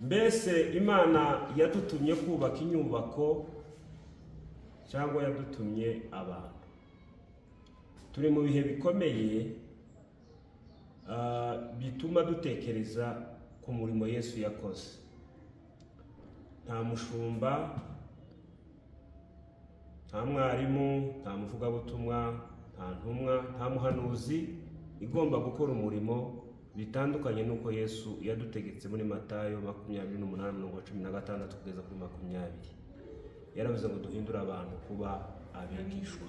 mbese imana yadutumye kubaka inyubako cyangwa yadutumye abantu turi mu bihe bikomeye ah, bituma dutekereza ku murimo yesu yakoze nta mushumba nta mwarimu nta muvugabutumwa nta ntumwa nta muhanuzi igomba gukora umurimo bitandukanye n'uko yesu yadutegetse muri matayo makumyabiri n'umunani mirongo cumi na gatandatu kugeza kuri makumyabiri yaravuze ngo duhindure abantu kuba abigishwa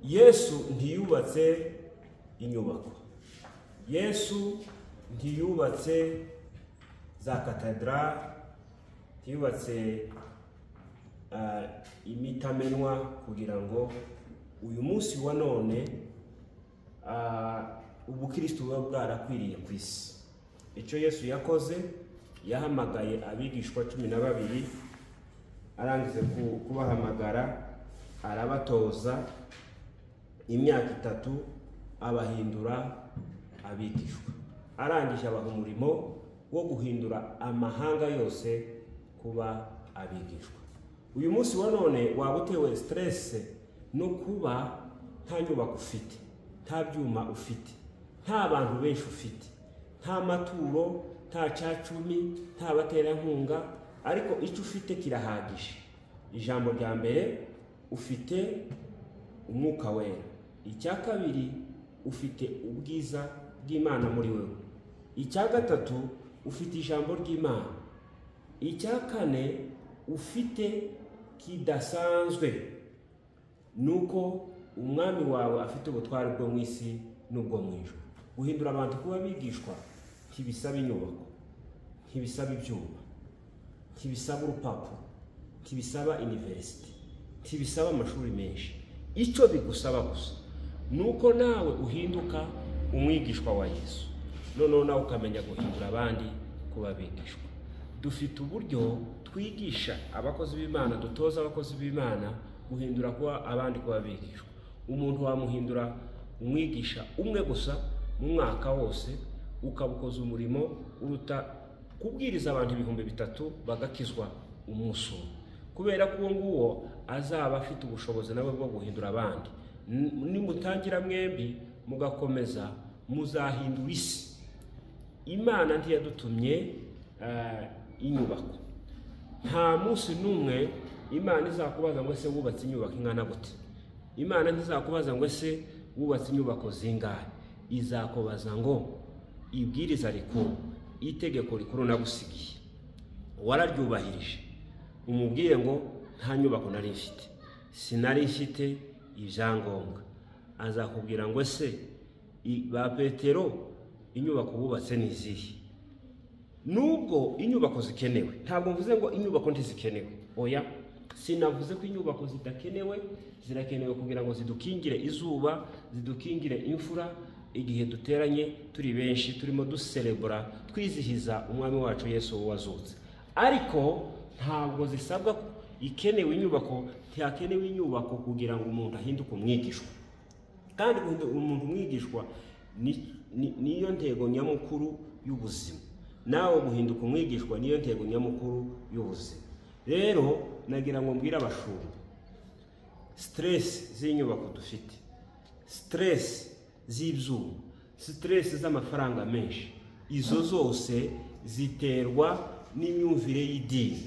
yesu ntiyubatse inyubako yesu ntiyubatse za katedrali ntiyubatse ah, imitamenwa kugira ngo uyu munsi wa none ah, ubukristu buba bwarakwiriye ku isi icyo yesu yakoze yahamagaye abigishwa cumi na babiri arangije ku- kubahamagara arabatoza imyaka itatu abahindura abigishwa arangije abaha umurimo wo guhindura amahanga yose kuba abigishwa uyu munsi wa none waba utewe siteresi no kuba nta nyubako ufite nta byuma ufite nta bantu benshi ufite nta maturo nta cacumi nta baterankunga ariko icyo ufite kirahagije ijambo rya mbere ufite umwuka wera icya kabiri ufite ubwiza bw'imana muri wewe icya gatatu ufite ijambo ry'imana icya kane ufite kidasanzwe ni uko umwami wawe afite ubutware bwo mu isi n'ubwo mu ijuru guhindura abantu kuba bigishwa ntibisaba inyubako ntibisaba ibyuma ntibisaba urupapuro ntibisaba iniverisite ntibisaba amashuri menshi icyo bigusaba gusa ni uko nawe uhinduka umwigishwa wa yesu noneho nawe ukamenya guhindura abandi kuba bigishwa dufite uburyo twigisha abakozi b'imana dutoza abakozi b'imana guhindura kuba abandi kuba bigishwa umuntu wamuhindura umwigisha umwe gusa mu mwaka wose ukabukoza umurimo uruta kubwiriza abantu ibihumbi bitatu bagakizwa umunsi umwe kubera ko uwo nguwo azaba afite ubushobozi nawe bwo guhindura abandi N- nimutangira mwembi mugakomeza muzahindura isi imana ntiyadutumye eh, inyubako nta munsi n'umwe imana izakubaza ngo ese wubatse inyubako ingana gute imana ntizakubaza ngo ese wubatse inyubako zingahe izakubaza ngo ibwiriza rikuru itegeko rikuru nagusigiye wararyubahirije umubwire ngo nta nyubako nari mfite sinari mfite ibyangombwa azakubwira ngo ese i- ba petero inyubako bubatse ni izihe nubwo inyubako zikenewe ntabwo mvuze ngo inyubako ntizikenewe oya sinavuze ko inyubako zidakenewe zirakenewe kugira ngo zidukingire izuba zidukingire imfura igihe duteranye turi benshi turimo duserebura twizihiza umwami wacu yesu wazutse ariko ntabwo zisabwa ikenewe inyubako ntihakenewe inyubako kugira ngo umuntu ahinduke umwigishwa kandi guhindura umuntu umwigishwa ni- ni- niyo ntego nyamukuru y'ubuzima nawe guhinduka umwigishwa niyo ntego nyamukuru y'ubuzima rero nagira ngo mbwire abashumba siteresi z'inyubako dufite siteresi z'ibyuma siteresi z'amafaranga menshi izo zose ziterwa n'imyumvire y'idini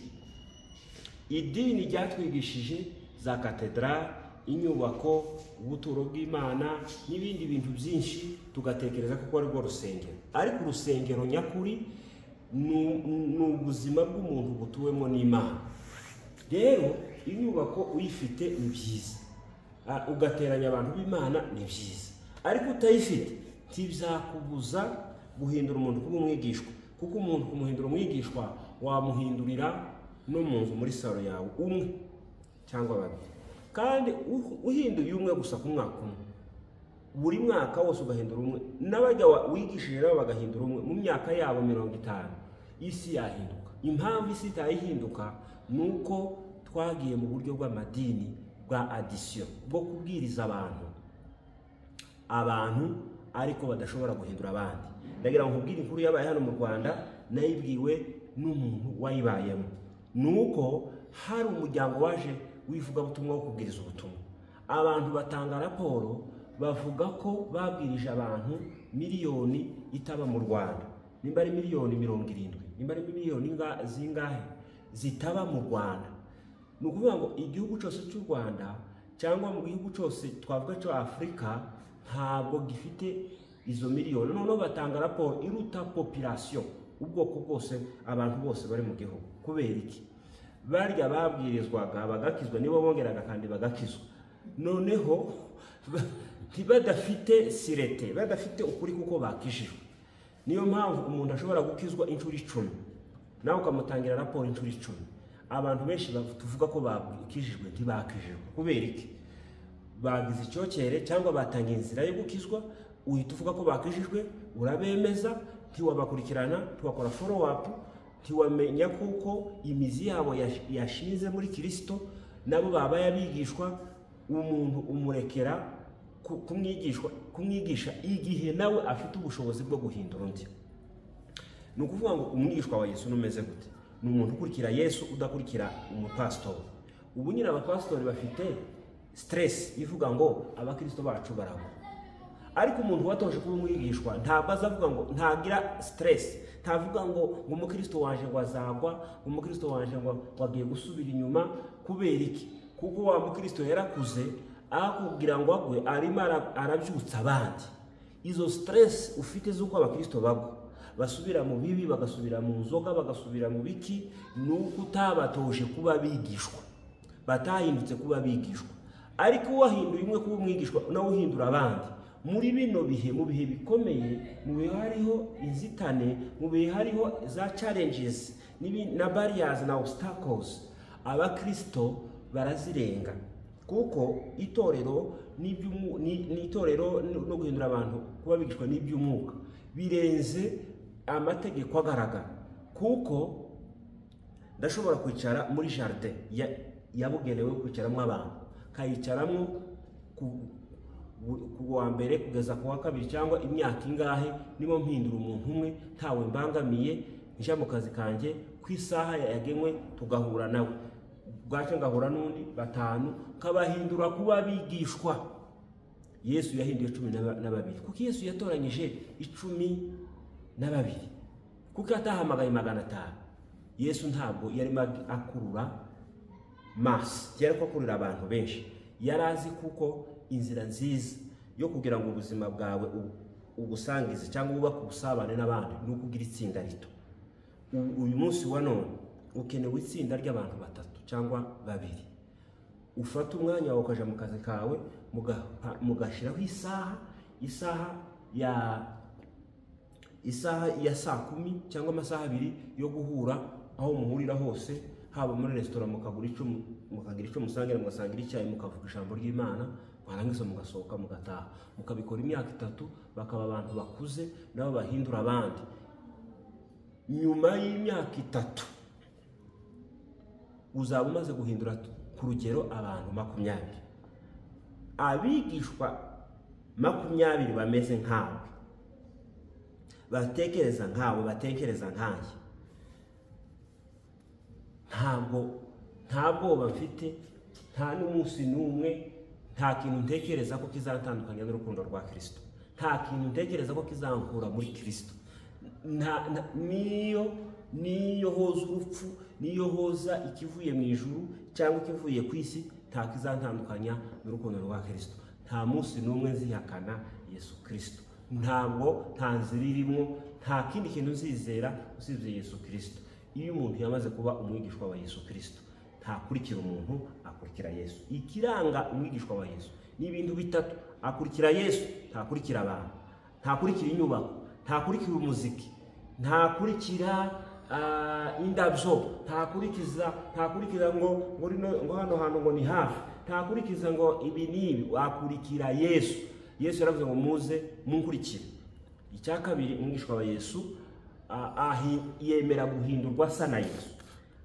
idini ryatwigishije za katedrali inyubako ubuturo bw'imana n'ibindi bintu byinshi tugatekereza ko ari rwo rusengero ariko urusengero nyakuri ni- ni ubuzima bw'umuntu butuwemo n'imana rero inyubako uyifite ni byiza Ah, ugateranya abantu b'imana ni byiza ariko utayifite ntibizakubuza guhindura umuntu kuba umwigishwa kuko umuntu kumuhindura umwigishwa wamuhindurira no mu nzu muri salo yawe umwe cyangwa babiri kandi u- uhinduye umwe gusa ku mwaka umwe buri mwaka wose ugahindura umwe n'abajya wa- wigishije nabo bagahindura umwe mu myaka yabo mirongo itanu isi yahinduka impamvu isi itayihinduka ni uko twagiye mu buryo bw'amadini bwa adisiyo bwo kubwiriza abantu abantu ariko badashobora guhindura abandi ndagira ngo nkubwire inkuru yabaye hano mu rwanda nayibwiwe n'umuntu wayibayemo ni uko hari umuryango waje w'ivugabutumwa wo kubwiriza ubutumwa abantu batanga raporo bavuga ko babwirije abantu miliyoni itaba mu rwanda nimba ari miliyoni mirongo irindwi nimba ari miliyoni inga- zingahe zitaba mu rwanda ni ukuvuga ngo igihugu cyose cy'u rwanda cyangwa mu gihugu cyose twavuga cyo afurika ntabwo gifite izo miliyoni noneho batanga raporo iruta popirasiyo ubwoko bwose abantu bose bari mu gihugu kubera iki barya babwirizwaga bagakizwa nibo bongeraga kandi bagakizwa noneho ba- badafite sirete badafite ukuri kuko bakijijwe niyo mpamvu umuntu ashobora gukizwa inshuro icumi nawe ukamutangira raporo inshuro icumi abantu benshi bav- tuvuga ko bakijijwe ntibakijijwe kubera iki bagize icyokere cyangwa batangiye inzira yo gukizwa uhita uvuga ko bakijijwe urabemeza ntiwabakurikirana ntiwakora foro apu ntiwamenya kuko imizi yabo yash- yashinze muri kirisito nabo babaye abigishwa umuntu umurekera ku- kumwigishwa kumwigisha igihe nawe afite ubushobozi bwo guhindura undi ni ukuvuga ngo umwishwa wa yesu numeze gute ni umuntu ukurikira yesu udakurikira umupasitori ubu nyine abapasitori bafite siteresi ivuga ngo abakirisito bacu baragwa ariko umuntu watoje kuba umwigishwa ntabwo azavuga ngo ntagira siteresi ntavuga ngo ngo umukristo waje ngo azagwa ngo umukristo waje ngo wagiye gusubira inyuma kubera iki kuko wa mukristo yarakuze akubwira ngo agwe arimo ara- arabyutsa abandi izo siteresi ufite z'uko abakristo bagwa basubira mu bibi bagasubira mu nzoga bagasubira mu biki ni uko utabatoje kuba abigishwa batahindutse kuba abigishwa ariko wahinduye umwe kuba umwigishwa nawe uhindura abandi muri bino bihe mu bihe bikomeye mu bihe hariho inzitane mu bihe hariho za challenges n'ibi- na barriers na obstacles abakristo barazirenga kuko itorero n'iby'umu- ni- ni itorero no no guhindura abantu kuba bigishwa n'iby'umwuka birenze amategeko agaragara kuko ndashobora kwicara muri jaride ya- yabugenewe yo kwicaramo abantu nkayicaramo ku- bu- ku wa mbere kugeza ku wa kabiri cyangwa imyaka ingahe niba mpindura umuntu umwe ntawe mbangamiye njya mu kazi kanjye ku isaha yagenwe tugahura nawe bwacyo ngahura n'undi batanu nkabahindura kuba abigishwa yesu yahinduye cumi na ba- na babiri kuko yesu yatoranyije icumi na babiri kuko yatahamagaye magana atanu yesu ntabwo yarimo akurura masi yari akurira abantu benshi yari azi kuko inzira nziza yo kugira ngo ubuzima bwawe u- ubusangize cyangwa wubake ubusabane n'abandi ni ukugira itsinda rito U- uyu munsi wa none ukenewe itsinda ry'abantu batatu cyangwa babiri ufata umwanya wawe ukajya mu kazi kawe mugaha- mugashyiraho isaha isaha ya isaha ya saa kumi cyangwa amasaha abiri yo guhura aho muhurira hose haba muri resitora mukagura icyo mu- mukagira icyo musangira mugasangira icyayi mukavuga ijambo ry'imana mwarangiza mugasohoka mugataha mukabikora imyaka itatu bakaba abantu bakuze nabo bahindura abandi nyuma y'imyaka itatu uzaba umaze guhindura ku rugero abantu makumyabiri abigishwa makumyabiri bameze nkawe batekereza nkawe batekereza nkanjye ntabwo nta bwoba mfite nta n'umunsi n'umwe nta kintu ntekereza ko kizatandukanya n'urukundo rwa kirisito nta kintu ntekereza ko kizankura muri kirisito nta nta- niyo niyo hoza urupfu niyo hoza ikivuye mu ijuru cyangwa ikivuye ku isi nta kizantandukanya n'urukundo rwa kirisito nta munsi n'umwe nzihakana yesu kirisito ntabwo nta nzira irimo nta kindi kintu uzizera usibye yesu kirisito iyo umuntu yamaze kuba umwigishwa wa yesu kirisito ntakurikira umuntu akurikira yesu ikiranga umwigishwa wa yesu ni ibintu bitatu akurikira yesu ntakurikira abantu ntakurikira inyubako ntakurikira umuziki ntakurikira ah, indabyo ntakurikiza ntakurikiza ngo ngo rino- ngo hano hantu ngo ni hafi ntakurikiza ngo ibi n'ibi wakurikira yesu yesu yaravuze ngo muze munkurikire icya kabiri umwishwa wa yesu a- ahi- yemera guhindurwa asa na yesu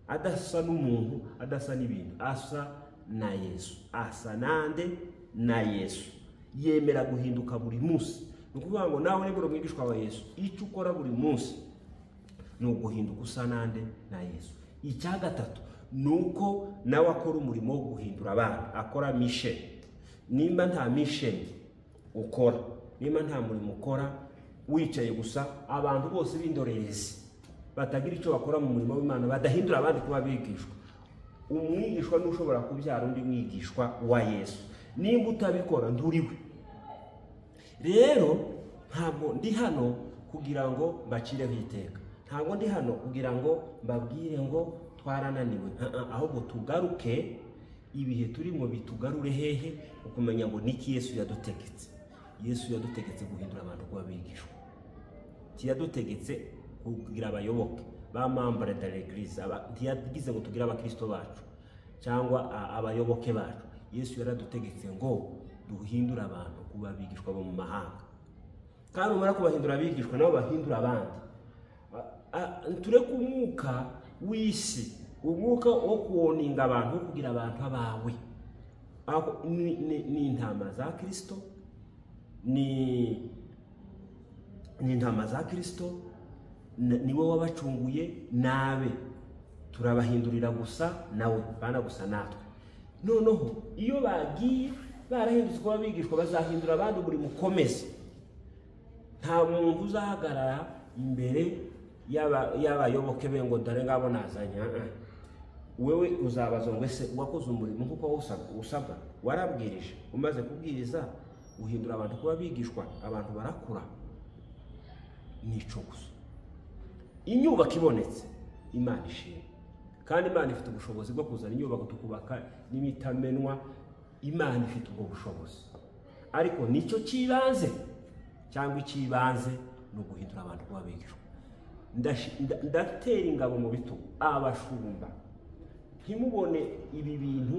adasa n'umuntu adasa n'ibintu asa na yesu asa nande na yesu yemera guhinduka buri munsi ni ukuvuga ngo nawe nibura mwigishwa wa yesu icyo ukora buri munsi ni uguhinduka usa n'ande na yesu icya gatatu ni uko nawe akora umurimo wo guhindura abana akora misheni nimba nta misheni ukora nimba nta murimo ukora wicaye gusa abantu bose b'indorerezi batagira icyo bakora mu murimo w'imana badahindura abandi kuba bigishwa umwigishwa ni ushobora kubyara undi mwigishwa wa yesu nimba utabikora nturiwe rero ntabwo ndi hano kugira ngo mbacireho iteka ntabwo ndi hano kugira ngo mbabwire ngo twarananiwe ahubwo tugaruke ibihe turimo bitugarure hehe ukumenya ngo niki yesu yadutegetse yesu yadutegetse guhindura abantu kuba bigishwa ntiyadutegetse kugira abayoboke ba mambare da regirize ntiyagize ngo tugire abakirisito bacu cyangwa abayoboke bacu yesu yaradutegetse ngo duhindure abantu kuba bigishwa bo mu mahanga kandi numara kubahindura abigishwa nabo bahindura abandi tureke umwuka w'isi umwuka wo kuwoninga abantu wo kugira abantu abawe ni intama za kirisito ni intama za kirisito niwe wabacunguye nabe turabahindurira gusa nawe bana gusa natwe noneho iyo bagiye barahindutse uko bigishwa bazahindura abandi umurimo ukomeze nta muntu uzahagarara imbere y'abayoboke be ngo dore ngabo nazanye wewe uzabaza ngo ese wakoze umurimo nk'uko usabwa warabwirije umaze kubwiriza uhindura abantu kuba bigishwa abantu barakura gusa inyubako ibonetse imana ishimwe kandi imana ifite ubushobozi bwo kuzana inyubako tukubaka n'imitamenwa imana ifite ubwo bushobozi ariko nicyo cy'ibanze cyangwa icy'ibanze ni uguhindura abantu kuba bigishwa ndatera ingabo mu bitugu abashumba ntimubone ibi bintu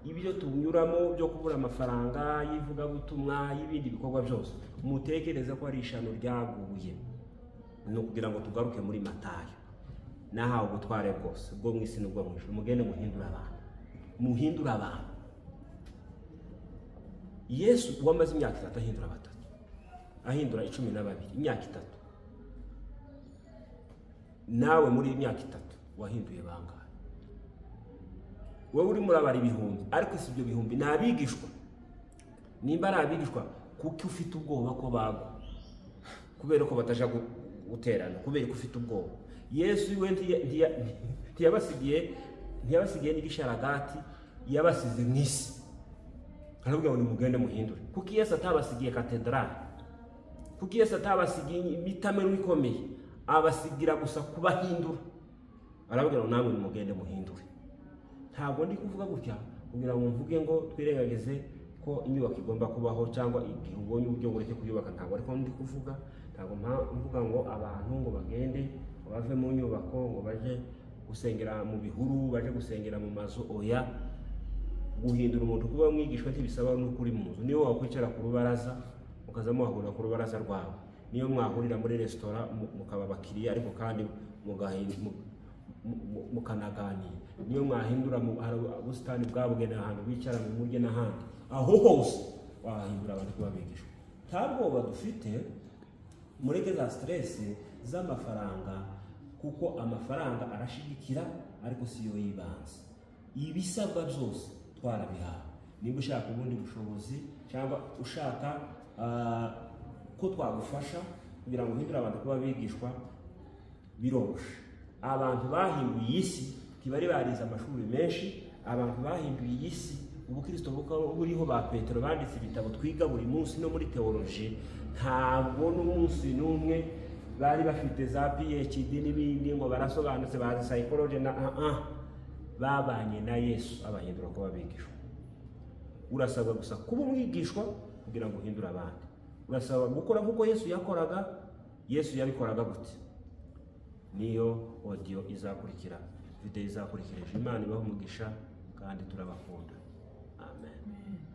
ibyo tunyuramo byo kubura amafaranga y'ivugabutumwa y'ibindi bikorwa byose mutekereze ko ari ishano ryaguye ni ukugira ngo tugaruke muri matayo nahawe ubutware bwose bwo mu isi n'ubwo mu ijoro mugende muhindura abantu muhindura abantu yesu uwo amaze imyaka itatu ahindura batatu ahindura icumi na babiri imyaka itatu nawe muri iyi myaka itatu wahinduye bangahe wowe urimo urabara ibihumbi ariko si ibyo bihumbi ni abigishwa nimba ari abigishwa kuko ufite ubwoba ko bagwa kubera ko batajya guterana kubera ko ufite ubwoba yesu we ntiyabasigiye ntiyabasigiye n'igisharagati yabasize mu isi aravuga ngo nimugende muhindure kuko yesu atabasigiye katedarari kuko yesu atabasigiye imitamero ikomeye abasigira gusa kubahindura aravuga ngo namwe nimugende muhindure ntabwo ndi kuvuga gutya kugira ngo mvuge ngo twirengagize ko inyubako igomba kubaho cyangwa igihe ubonye uburyo bureke kuyubaka ntabwo ariko ndi kuvuga ntabwo mvuga ngo abantu ngo bagende ngo bave mu nyubako ngo bajye gusengera mu bihuru bajye gusengera mu mazu oya guhindura umuntu kuba mwigishwa ntibisaba nuko uri mu nzu niyo wakwicara ku rubaraza mukaza muhahurira ku rubaraza rwawe niyo mwahurira muri resitora mukaba abakiriya ariko kandi mukanaganira niyo mwahindura ubusitani bwabugenewe ahantu bicara mu murye n'ahandi aho hose wahindura abantu kuba bigishwa nta bwoba dufite mureke za siteresi z'amafaranga kuko amafaranga arashigikira ariko si yo y'ibanze ibisabwa byose twarabihawe niba ushaka ubundi bushobozi cyangwa ushaka ko twagufasha kugira ngo uhindure abantu kuba bigishwa biroroshe abantu bahinduye isi ntibari barize amashuri menshi abantu bahinduye iyi si ubukristo buriho ba petero banditse ibitabo twiga buri munsi no muri teoloji ntabwo n'umunsi n'umwe bari bafite za phd n'ibindi ngo barasobanutse bazi sayikoroje na aha babanye na yesu abahindura ko babigishwa urasabwa gusa kuba umwigishwa kugira ngo uhindure abandi urasabwa gukora nk'uko yesu yakoraga yesu yabikoraga gute niyo odiyo izakurikira videwo izakurikirije imana ibaha umugisha kandi turabakunda amen